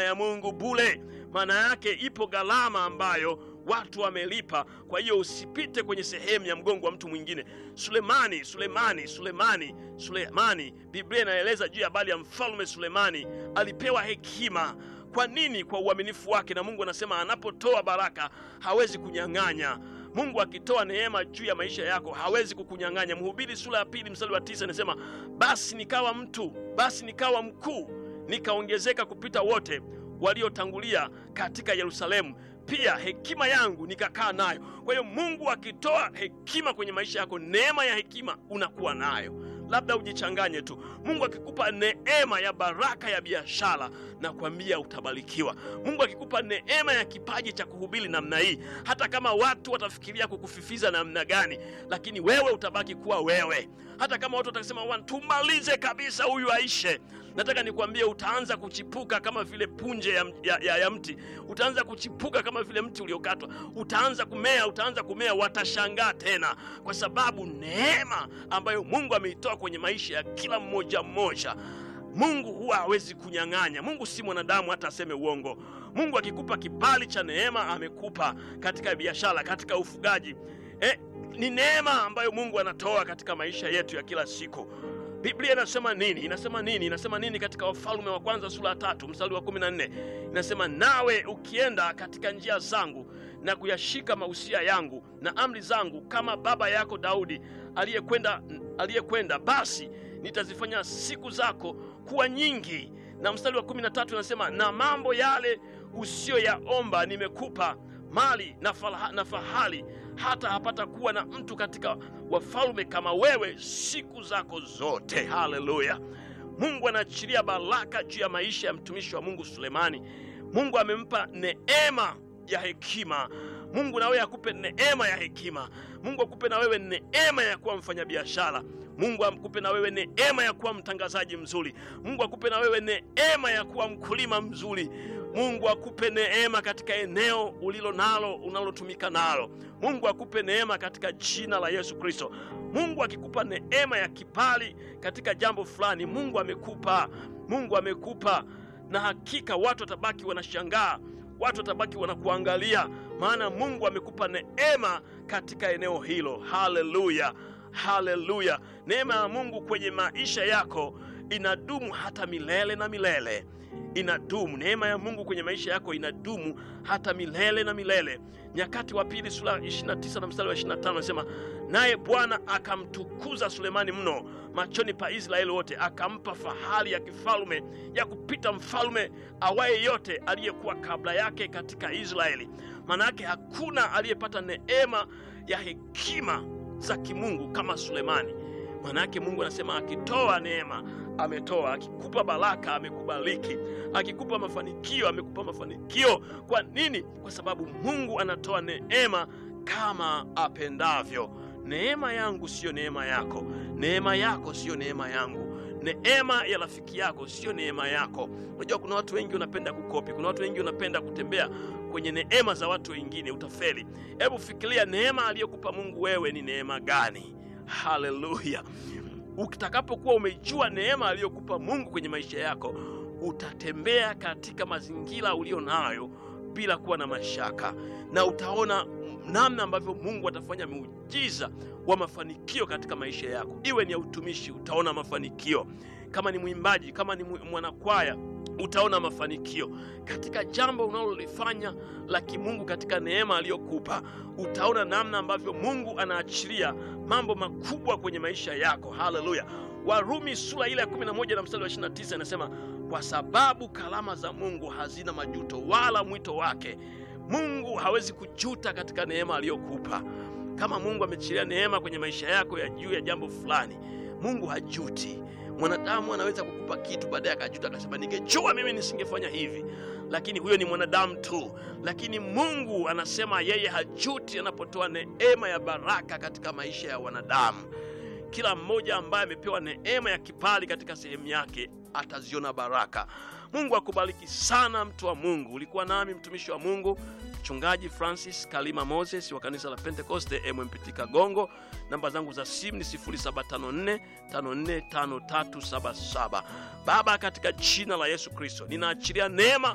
ya Mungu bure. Maana yake ipo gharama ambayo watu wamelipa. Kwa hiyo usipite kwenye sehemu ya mgongo wa mtu mwingine. Sulemani, Sulemani, Sulemani, Sulemani, Biblia inaeleza juu ya habari ya mfalme Sulemani, alipewa hekima. Kwa nini? Kwa uaminifu wake, na Mungu anasema anapotoa baraka hawezi kunyang'anya. Mungu akitoa neema juu ya maisha yako hawezi kukunyang'anya. Mhubiri sura ya pili mstari wa tisa inasema basi nikawa mtu, basi nikawa mkuu, nikaongezeka kupita wote waliotangulia katika Yerusalemu, pia hekima yangu nikakaa nayo. Kwa hiyo Mungu akitoa hekima kwenye maisha yako, neema ya hekima unakuwa nayo. Labda ujichanganye tu. Mungu akikupa neema ya baraka ya biashara, na kuambia utabarikiwa. Mungu akikupa neema ya kipaji cha kuhubiri namna hii, hata kama watu watafikiria kukufifiza namna gani, lakini wewe utabaki kuwa wewe. Hata kama watu watasema wan tumalize kabisa, huyu aishe, nataka nikwambie, utaanza kuchipuka kama vile punje ya, ya, ya, ya mti. Utaanza kuchipuka kama vile mti uliokatwa, utaanza kumea, utaanza kumea, watashangaa tena, kwa sababu neema ambayo Mungu ameitoa kwenye maisha ya kila mmoja mmoja Mungu huwa hawezi kunyang'anya. Mungu si mwanadamu hata aseme uongo. Mungu akikupa kibali cha neema, amekupa katika biashara, katika ufugaji. Eh, ni neema ambayo Mungu anatoa katika maisha yetu ya kila siku. Biblia inasema nini? Inasema nini? Inasema nini katika Wafalme wa kwanza sura ya tatu mstari wa kumi na nne inasema nawe ukienda katika njia zangu na kuyashika mausia yangu na amri zangu kama baba yako Daudi aliyekwenda aliyekwenda, basi nitazifanya siku zako kuwa nyingi. Na mstari wa kumi na tatu inasema na mambo yale usiyoyaomba nimekupa mali na, falaha, na fahali hata hapata kuwa na mtu katika wafalme kama wewe siku zako zote. Haleluya! Mungu anaachilia baraka juu ya maisha ya mtumishi wa Mungu Sulemani. Mungu amempa neema ya hekima. Mungu na wewe akupe neema ya hekima. Mungu akupe na wewe neema ya kuwa mfanyabiashara. Mungu akupe na wewe neema ya kuwa mtangazaji mzuri. Mungu akupe na wewe neema ya kuwa mkulima mzuri. Mungu akupe neema katika eneo ulilo nalo unalotumika nalo. Mungu akupe neema katika jina la Yesu Kristo. Mungu akikupa neema ya kibali katika jambo fulani, Mungu amekupa, Mungu amekupa, na hakika watu watabaki wanashangaa, watu watabaki wanakuangalia, maana Mungu amekupa neema katika eneo hilo. Haleluya, haleluya! Neema ya Mungu kwenye maisha yako inadumu hata milele na milele inadumu. Neema ya Mungu kwenye maisha yako inadumu hata milele na milele. Nyakati wa pili sura 29 na mstari wa 25 anasema, naye Bwana akamtukuza Sulemani mno machoni pa Israeli wote, akampa fahari ya kifalme ya kupita mfalme awaye yote aliyekuwa kabla yake katika Israeli. Maana yake hakuna aliyepata neema ya hekima za kimungu kama Sulemani. Maana yake Mungu anasema akitoa neema ametoa, akikupa baraka amekubariki, akikupa mafanikio amekupa mafanikio. Kwa nini? Kwa sababu Mungu anatoa neema kama apendavyo. Neema yangu siyo neema yako, neema yako siyo neema yangu, neema ya rafiki yako siyo neema yako. Unajua, kuna watu wengi wanapenda kukopi, kuna watu wengi wanapenda kutembea kwenye neema za watu wengine, utafeli. Hebu fikiria neema aliyokupa Mungu wewe ni neema gani? Haleluya! Utakapokuwa umejua neema aliyokupa Mungu kwenye maisha yako, utatembea katika mazingira ulio nayo bila kuwa na mashaka, na utaona namna ambavyo Mungu atafanya muujiza wa mafanikio katika maisha yako. Iwe ni ya utumishi, utaona mafanikio. Kama ni mwimbaji, kama ni mwanakwaya, utaona mafanikio katika jambo unalolifanya la kimungu. Katika neema aliyokupa, utaona namna ambavyo Mungu anaachilia mambo makubwa kwenye maisha yako. Haleluya! Warumi sura ile ya 11 na mstari wa 29 inasema, kwa sababu kalama za Mungu hazina majuto wala mwito wake. Mungu hawezi kujuta katika neema aliyokupa. Kama Mungu amechilia neema kwenye maisha yako ya juu ya jambo fulani, Mungu hajuti. Mwanadamu anaweza kukupa kitu baadaye akajuta, akasema ningejua mimi nisingefanya hivi, lakini huyo ni mwanadamu tu. Lakini Mungu anasema yeye hajuti anapotoa neema ya baraka katika maisha ya wanadamu. Kila mmoja ambaye amepewa neema ya kibali katika sehemu yake ataziona baraka. Mungu akubariki sana, mtu wa Mungu. Ulikuwa nami mtumishi wa Mungu Mchungaji Francis Kalima Moses wa kanisa la Pentekoste MMPT Kagongo. Namba zangu za simu ni 0754545377. Baba, katika jina la Yesu Kristo ninaachilia neema